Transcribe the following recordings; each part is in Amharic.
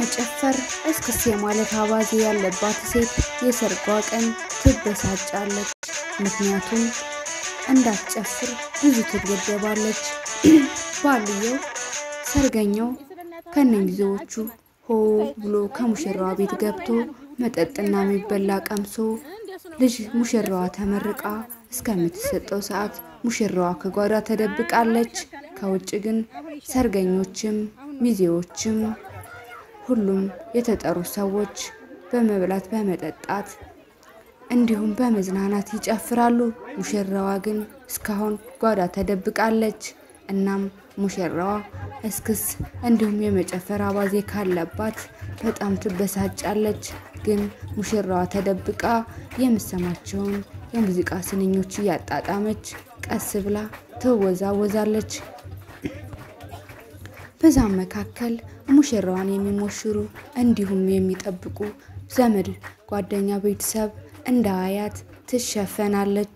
የመጨፈር እስክስ የማለት አባዜ ያለባት ሴት የሰርጓ ቀን ትበሳጫለች። ምክንያቱም እንዳትጨፍር ብዙ ትገደባለች። ባልየው ሰርገኛው ከነሚዜዎቹ ሆ ብሎ ከሙሽራዋ ቤት ገብቶ መጠጥና የሚበላ ቀምሶ ልጅ ሙሽራዋ ተመርቃ እስከምትሰጠው ሰዓት ሙሽራዋ ከጓዳ ተደብቃለች። ከውጭ ግን ሰርገኞችም ሚዜዎችም ሁሉም የተጠሩ ሰዎች በመብላት በመጠጣት እንዲሁም በመዝናናት ይጨፍራሉ። ሙሽራዋ ግን እስካሁን ጓዳ ተደብቃለች። እናም ሙሽራዋ እስክስ እንዲሁም የመጨፈር አባዜ ካለባት በጣም ትበሳጫለች። ግን ሙሽራዋ ተደብቃ የምሰማቸውን የሙዚቃ ስንኞች እያጣጣመች ቀስ ብላ ትወዛወዛለች። በዛም መካከል ሙሽራዋን የሚሞሽሩ እንዲሁም የሚጠብቁ ዘመድ፣ ጓደኛ፣ ቤተሰብ እንደ አያት ትሸፈናለች።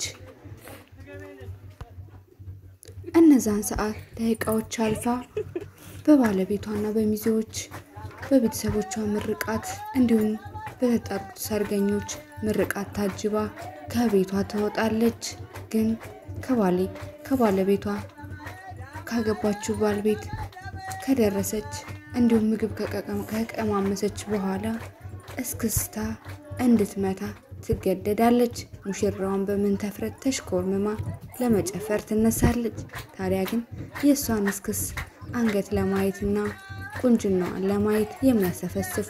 እነዛን ሰዓት ደቂቃዎች አልፋ በባለቤቷና በሚዜዎች በቤተሰቦቿ ምርቃት እንዲሁም በተጠሩት ሰርገኞች ምርቃት ታጅባ ከቤቷ ትወጣለች። ግን ከባሌ ከባለቤቷ ካገባችው ባል ቤት ከደረሰች እንዲሁም ምግብ ከቀማመሰች በኋላ እስክስታ እንድትመታ ትገደዳለች። ሙሽራዋን በምን ተፍረት ተሽኮርምማ ለመጨፈር ትነሳለች። ታዲያ ግን የእሷን እስክስ አንገት ለማየትና ቁንጅናዋን ለማየት የሚያሰፈስፉ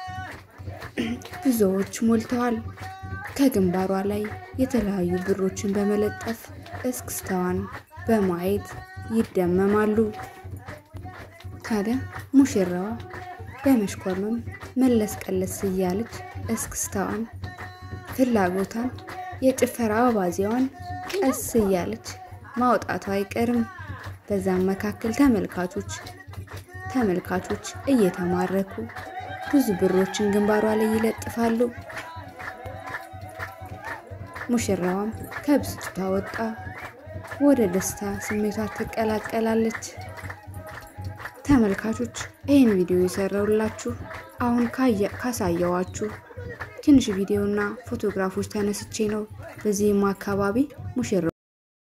ብዙዎች ሞልተዋል። ከግንባሯ ላይ የተለያዩ ብሮችን በመለጠፍ እስክስታዋን በማየት ይደመማሉ። ታዲያ ሙሽራዋ በመሽኮርመም መለስ ቀለስ እያለች እስክስታዋን ፍላጎቷን የጭፈራ አባዜዋን ቀስ እያለች ማውጣቷ አይቀርም። በዛም መካከል ተመልካቾች ተመልካቾች እየተማረኩ ብዙ ብሮችን ግንባሯ ላይ ይለጥፋሉ። ሙሽራዋም ከብስጭቷ ወጣ ወደ ደስታ ስሜቷ ትቀላቀላለች። ተመልካቾች ይህን ቪዲዮ የሰራውላችሁ አሁን ካሳየዋችሁ ትንሽ ቪዲዮና ፎቶግራፎች ተነስቼ ነው። በዚህም አካባቢ ሙሽራ